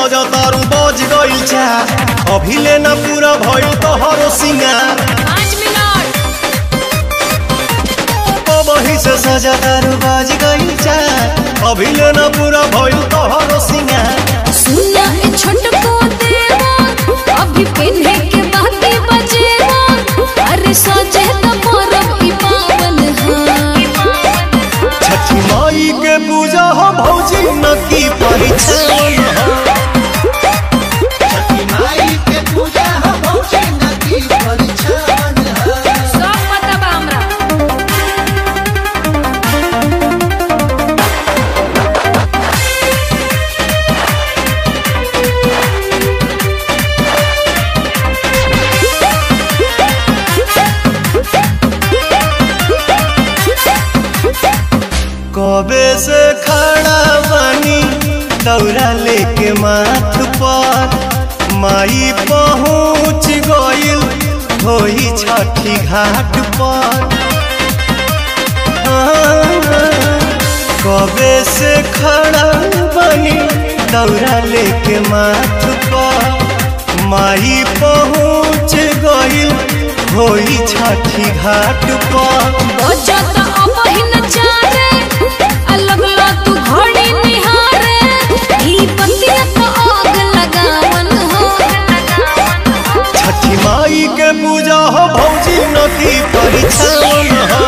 सजा तारू बज गइल चा अभी लेना पूरा भइल तोहरो सिंगार पाँच मिनट वही से सजा तारू बज गइल चा अभी लेना पूरा भइल तोहरो सिंगार सुना ए छोटको देवा अभी पिन्हे के बाती बजेवा अरे सोचे तो मोरब की पावन हाँ छठी माई के पूजा हो भौजी न की परिछन हो सब पता बा हमरा कबे से खड़ा बानी दौरा लेके माथ पर माई पहुँच गइल होई छठी घाट पर कबे से खड़ा बानी दौरा लेके माथ पर माई पहुँच गइल होई छठी घाट पर बजा तो अब ही न चारे अलग ला तू घड़ी निहारे ई बतिया तो आग लगावन हो छठी माई के पूजा हो भौजी नदी परिछन हो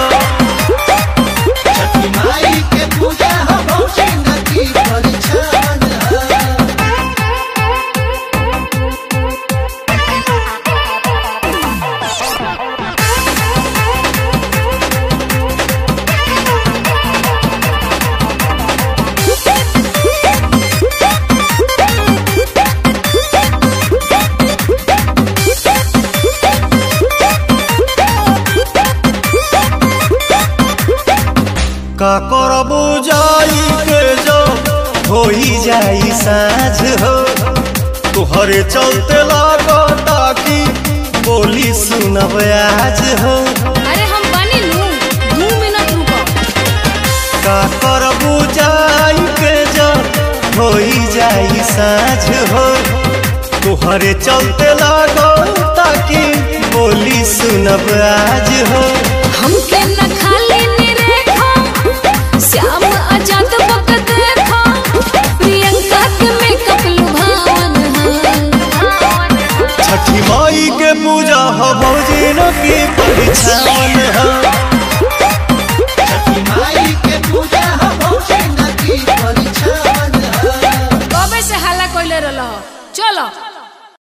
का करबू जाई के जो होई जाई साँझ हो तुहरे चलते लागता कि बोली सुनब आज हो अरे हम बनी लू दू मिनट रुको का करबू जाई के जो होई जाई साँझ हो तुहरे चलते लागता कि बोली सुनब आज हो हमके न खाली निरेखा श्याम आजाद बक देखा प्रियंका के मेकअप लुभावन छठी माई के पूजा हो भौजी न की परिछन हो